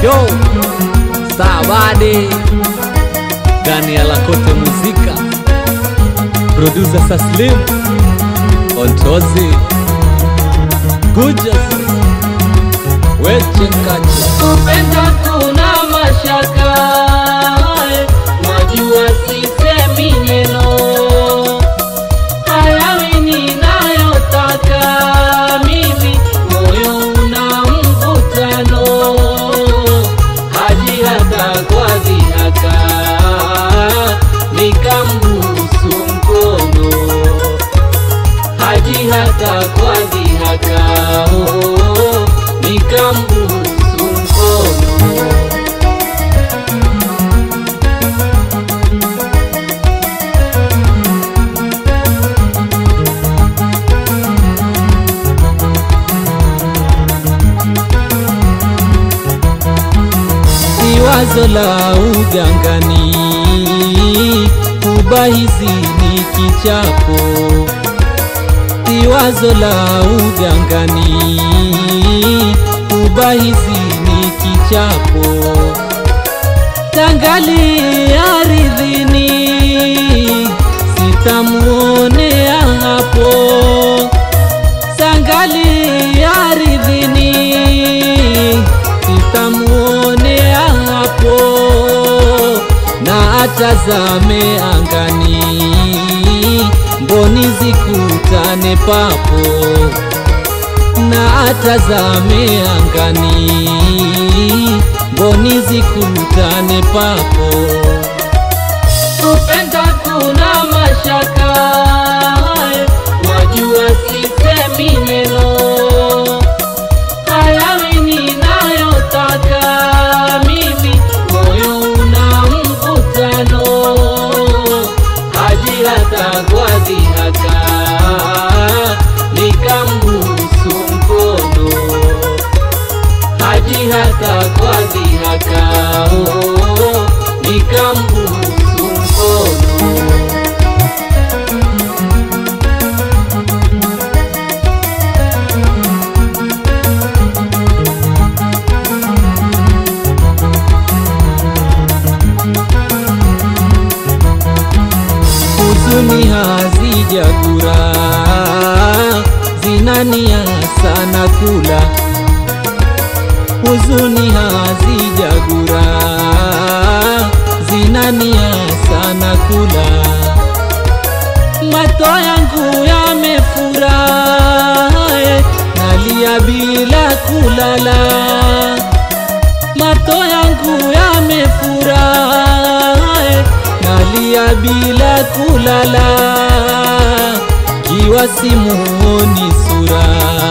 Show Sabade ndani ya Lakote Muzika, producer Saslim Ontozi Gujas Weche Kache Kupenda kuna mashaka, najua sisemi neno, hayawi ninayotaka mimi, moyo una mvutano, haji hata kwa dhihaka, nikambusu mkono, haji hata kwa dhihaka, oh, nikambusu mkono. si wazo la ugangani, ubahizi ni kichapo. Si wazo la ugangani, ubahizi ni kichapo. Tangali aridhini, sitamuonea hapo sangali aridhini, sitamuonea hapo, na atazame angani, mboni zikutane papo, na atazame angani, mboni zikutane papo. Kupenda kuna mashaka, wajua sisemi neno, hayawi ninayotaka mimi, moyo una mvutano, haji hata kwa dhihaka, nikambusu mkono, haji hata kwa dhihaka, oh, nikambusu mkono. huzuni hazijagura zinania sana kula huzuni hazijagura zinania sana kula mato yangu yamefura eh, nalia bila kulala mato yangu yamefura eh, nalia bila kulala kiwa simuoni sura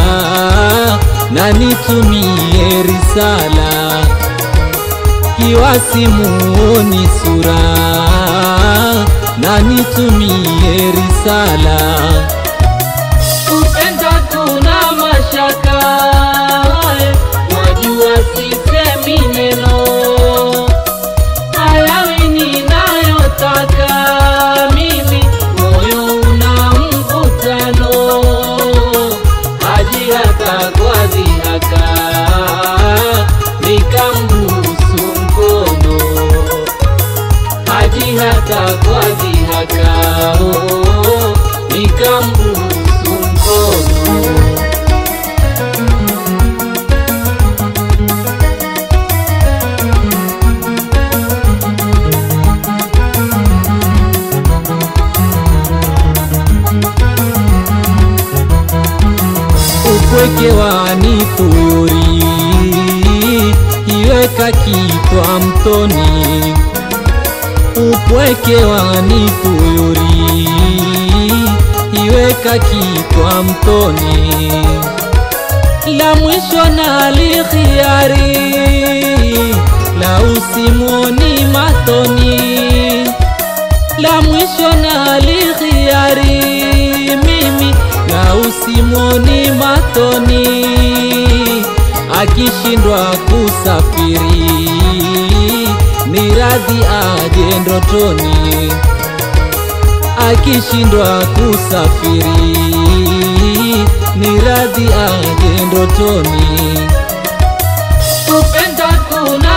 na nitumie risala kiwa simuoni sura na nitumie risala Kupenda kuna mashaka, wajua sisemi neno, hayawi ninayotaka mimi, moyo una mvutano, haji hata kwa dhihaka, nikambusu mkono, haji hata kwa dhihaka, oh, nikambusu mkono. upweke wanithuyuri iweka kitwa mtoni upweke wanithuyuri iweka kitwa mtoni la mwisho na likhiari la usimoni matoni la mwisho na likhiari mimi la usimoni matoni akishindwa kusafiri ni radhi aje ndotoni akishindwa kusafiri ni radhi aje ndotoni kupenda kuna